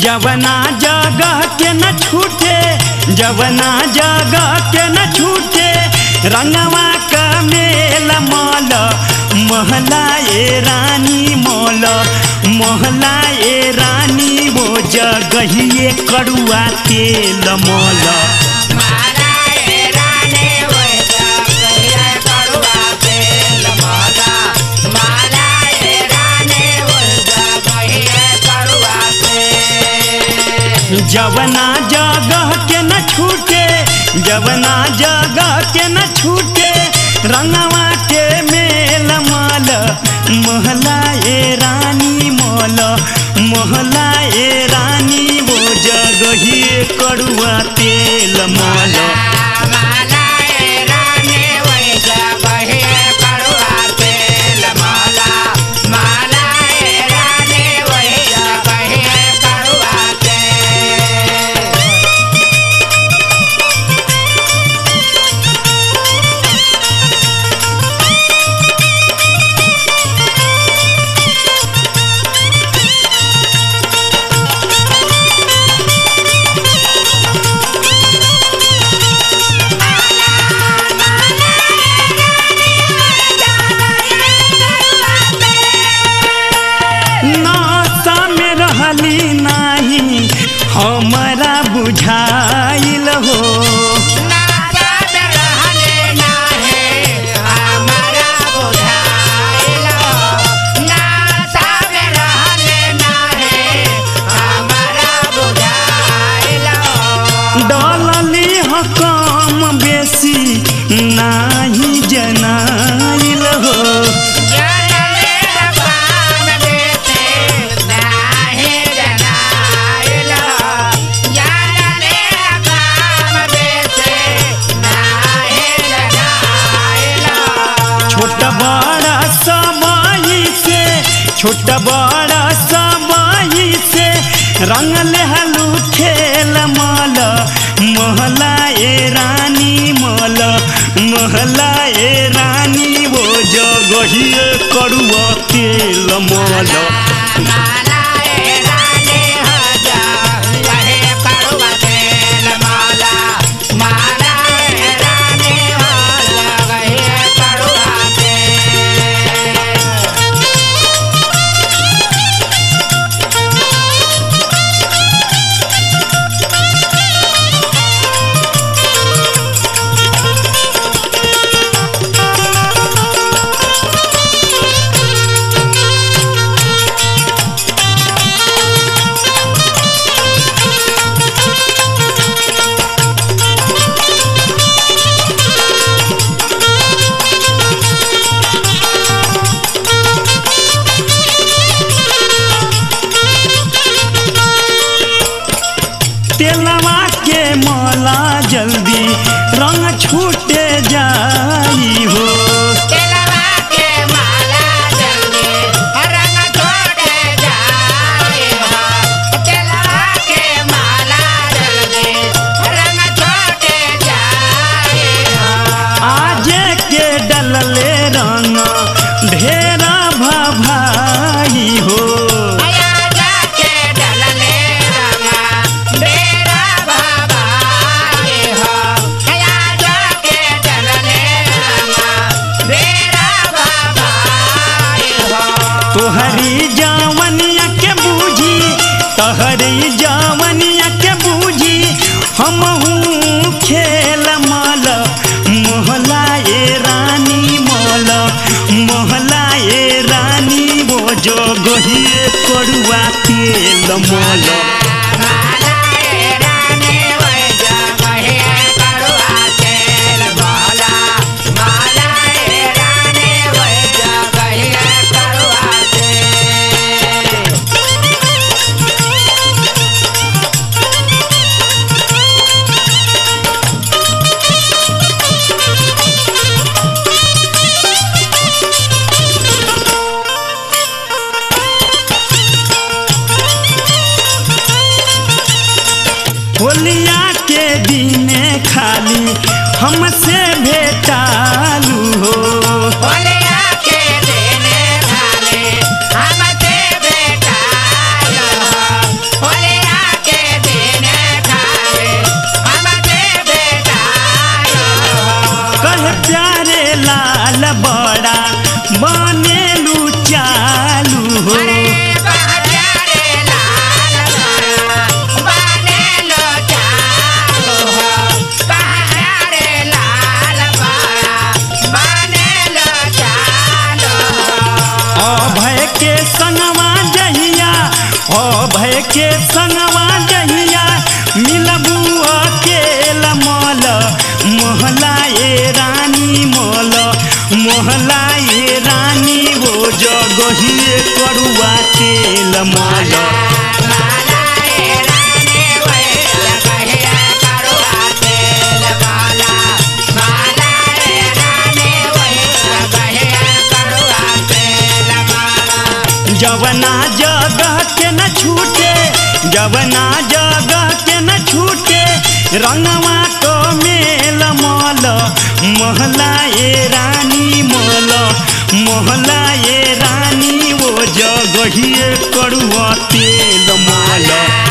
जवना जगह के न छूटे जवना जगह के न छूटे रंगवा का मेल मल महला ए रानी मोल महला ए रानी वो जगहिए कड़ुआ तेल मोल माला ए रानी वही जगहिए कड़ुआ तेल माला माला ए रानी वही जगहिए कड़ुआ तेल जवना जगह के न छूटे जवना जगह के न छूटे रंगवा के मेल माल महला ए रानी मोल महला ए रानी वो जगहिए कड़ुआ तेल मोल माला ए रानी वही जगहिए कड़ुआ तेल माला माला ए रानी वही जगहिए कड़ुआ तेल नासा में रहली नाही हमरा बुझाइल हो नाता में रहले नाहे हमारा बुझाइल नाता में रहले नाहे हमारा बुझाइल डलली ह कम बेसी नाही जनाइल हो जनले रबाम बेटे नाहे जनाइल जनले रबाम बेटे नाहे जनाइल छोट बड़ा सबही से छोट बड़ा सबही से रंग लेहलू खेल माल महला ए रानी मल महला ए रानी वो जगहिए कड़ुआ तेल मल माला ए रानी हो जा रहे कड़ुआ तेल माला माला ए रानी हो रहे कड़ुआ तेल तेलवा के मला जल्दी रंग छूटे जाई हो तेलवा के माला जल्दी रंग छोड़े जाए हो तेलवा के माला जल्दी रंग छोड़े जाए हो आजे के डलले रंग ढेरा भभाई हो आया जाके डलले रंगा डेरा भवाए हो आया जाके डलले रंगा डेरा भवाए हो तोहरी जवनिया के बूझी तोहरी जवनिया के बूझी हमहू खेल माल मोहला ए रानी मोल मोहला ए रानी वो जो गहिए कड़ुआ तेल मोल माला ए रानी वही जगहिए कड़ुआ तेल माला माला ए रानी वही जगहिए कड़ुआ तेल होलिया के दिने खाली हमसे भेटालू हो होलिया के देने वाले हमसे बेटा होलिया अभय के संगवा जहिया मिलबू अकेला मल मोहलाए रानी मल मोहलाए रानी वो जगहिए करुआ तेल मल जवना जगह के न छूटे जवना जगह के न छूटे रंगवा को मेल मल मोहलाए रानी मल मोहलाए रानी वो जगहिए करुआ तेल मल